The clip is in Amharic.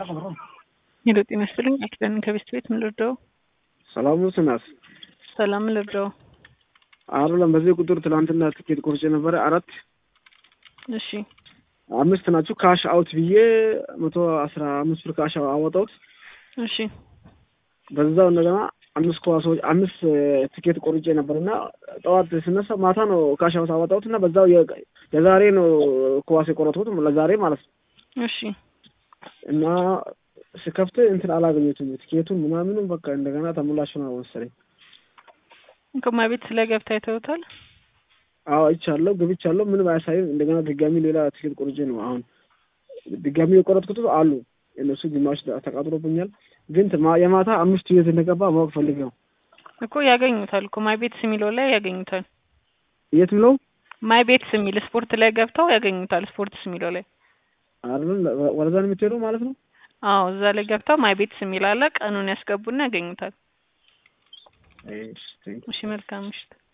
ሄሎ ጤና ይስጥልኝ። አኪዳን ከቤስት ቤት ምን ልርዳው? ሰላም ነው ስናስ ሰላም ምን ልርዳው? አይደለም በዚህ ቁጥር ትናንትና ትኬት ቆርጬ ነበረ አራት እሺ አምስት ናችሁ ካሽ አውት ብዬ መቶ አስራ አምስት ብር ካሽ አወጣሁት። እሺ በዛው እንደገና አምስት ኳሶች አምስት ትኬት ቆርጬ ነበር እና ጠዋት ስነሳ ማታ ነው ካሽ አውት አወጣሁት እና በዛው የ- የዛሬ ነው ኳስ የቆረጥኩት ለዛሬ ማለት ነው እሺ እና ስከፍት እንትን አላገኘሁትም ትኬቱን ምናምንም በቃ እንደገና ተሞላሽ ነው መሰለኝ። ከማ ቤት ስለ ገብታ አይተውታል? አዎ አይቻለሁ፣ ገብቻለሁ። ምንም አያሳይም። እንደገና ድጋሚ ሌላ ትኬት ቆርጬ ነው አሁን ድጋሚ የቆረጥኩት አሉ እነሱ ግማሽ ተቃጥሎብኛል። ግን ማ- የማታ አምስት ቤት እንደገባ ማወቅ ፈልግ ነው። እኮ ያገኙታል እኮ ማይ ቤትስ የሚለው ላይ ያገኙታል። የት ብለው ማይ ቤትስ የሚል ስፖርት ላይ ገብተው ያገኙታል። ስፖርትስ የሚለው ላይ አይደለም ወደዛ ነው የምትሄደው ማለት ነው። አዎ እዛ ላይ ገብተው ማይ ቤትስ የሚል አለ። ቀኑን ያስገቡና ያገኙታል። እሺ፣ ቴንክ ዩ። እሺ መልካም ምሽት።